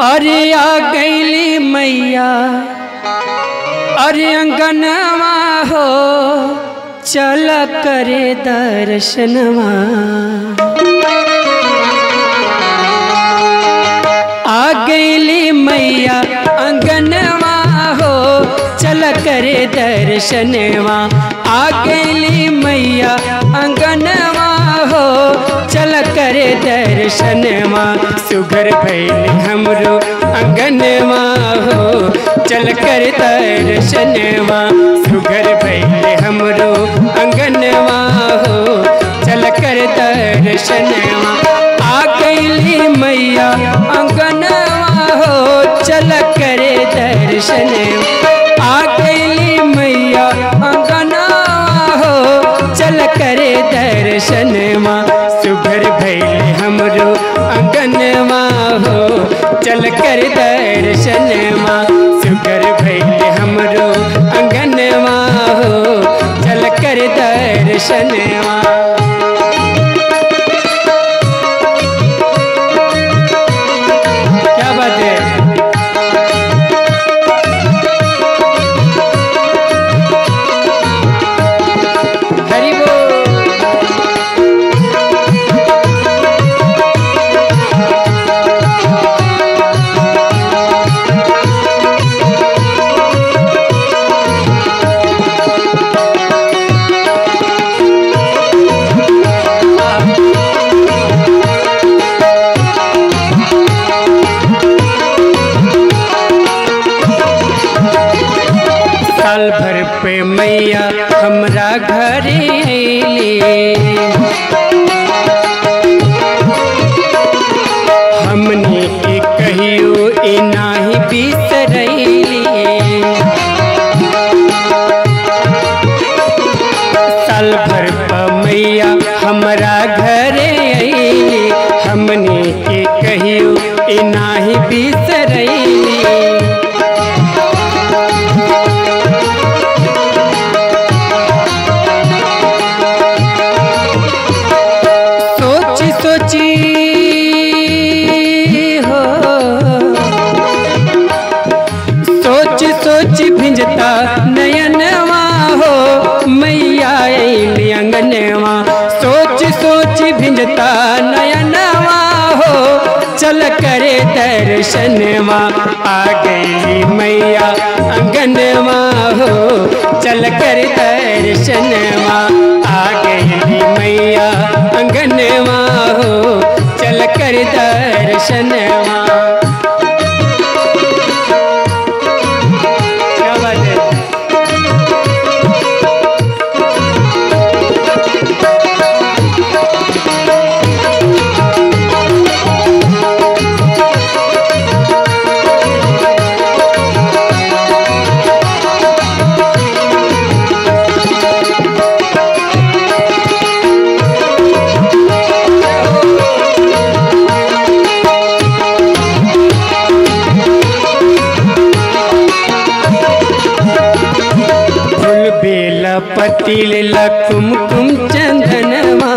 अरे आ गईली मैया अरे अंगनवा हो चल करे दर्शनवा आ गईली मैया अंगनवा हो चल करे दर्शनवा आ गईली मैया अंगनवा हो चल करे दर्शनवा सुगर भैल हमरो अंगनवा हो चल कर दर्शनवा सुगर भैल हमरो अंगनवा हो चल कर दर्शनवा आ गईली मैया अंगनवा हो चल करे दर्शन आ गईली मैया अंगनवा हो चल करे दर्शनवा सुभर भैल हमरो अंगनवा हो चल कर दर्शनवा सुगर भैल हमरो अंगनवा हो चल कर दर्शनवा क्या बात है हरि बोल साल भर पे मैया हमरा घरे अइली हमने के कहियो ए नाही बिसरैली साल भर पे मैया हमरा घरे अइली हमने के कहियो ए नाही बिसरैली सोची सोची हो सोच सोच भिंजता नयनवा हो मैया अइली अंगनवा सोच सोच भिंजता नयनवा हो चल करे दर्शनवा आ गई मैया अंगनवा हो चल कर दर्शनवा आ गई मैया अंगनवा हो चल कर दर्शनवा क्या बात है फूल बेला पतिल कुमकुम चंदनवा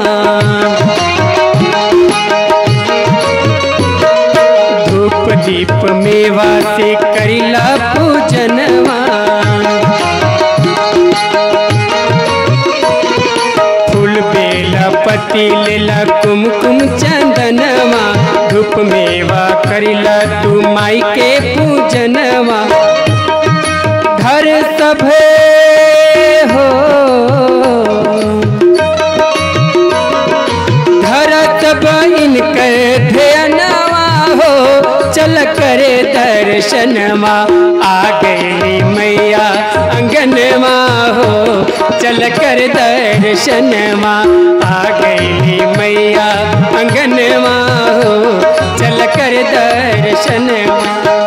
धूप दीप मेवा से करिला पूजनवा फूल बेला पतिल कुमकुम चंदनवा धूप मेवा करिला तू माई के पूजनवा घर सभे हो घर सब इनकर ध्यानवा हो चल करे दर्शनवा आ गई मैया अंगनवा हो चल कर दर्शनवा आ गई मैया अंगनवा हो चल कर दर्शनवा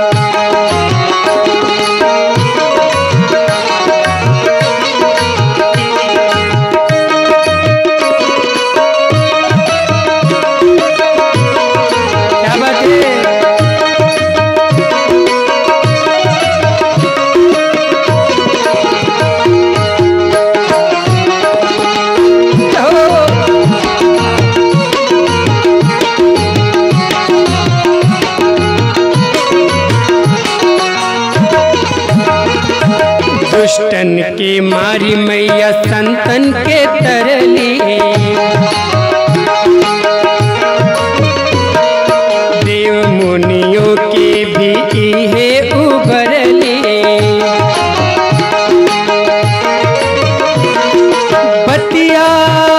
क्या बात है हो दुष्टन के मारी मैया संतन के तरली देव मुनियों के भी इहे उभरली बतिया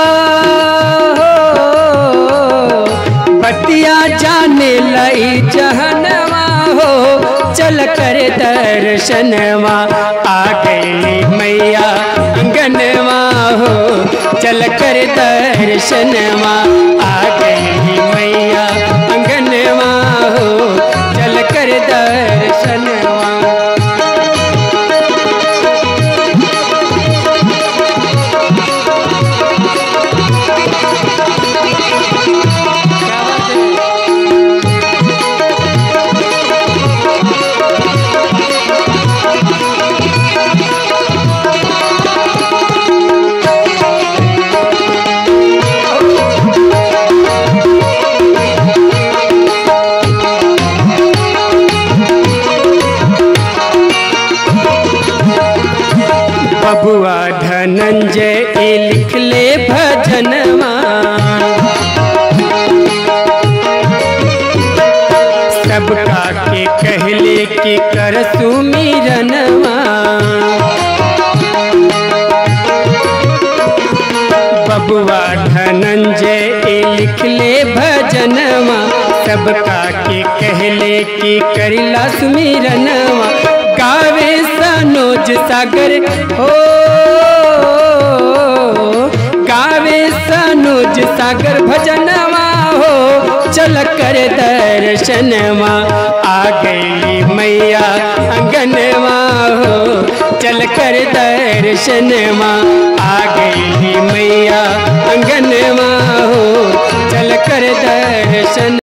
हो बतिया जाने लई जहनवा हो चल कर दर्शनवा आ गई मैया अंगनवा हो चल कर दर्शनवा आ गई मैया अंगनवा हो चल कर दर्शनवा बबुआ धनंजय ए लिख ले भजनवा सबका के कहले कि कर सुमिरनवा बबुआ धनंजय ए लिख ले भजनवा सबका के कहले कि करिला सुमिरनवा गावे सनोज सागर हो गावे सनोज सागर भजनवा हो चल कर दर्शनवा आ गई मैया अंगनवा हो चल कर दर्शनवा आ गई मैया अंगनवा हो चल कर दर्शन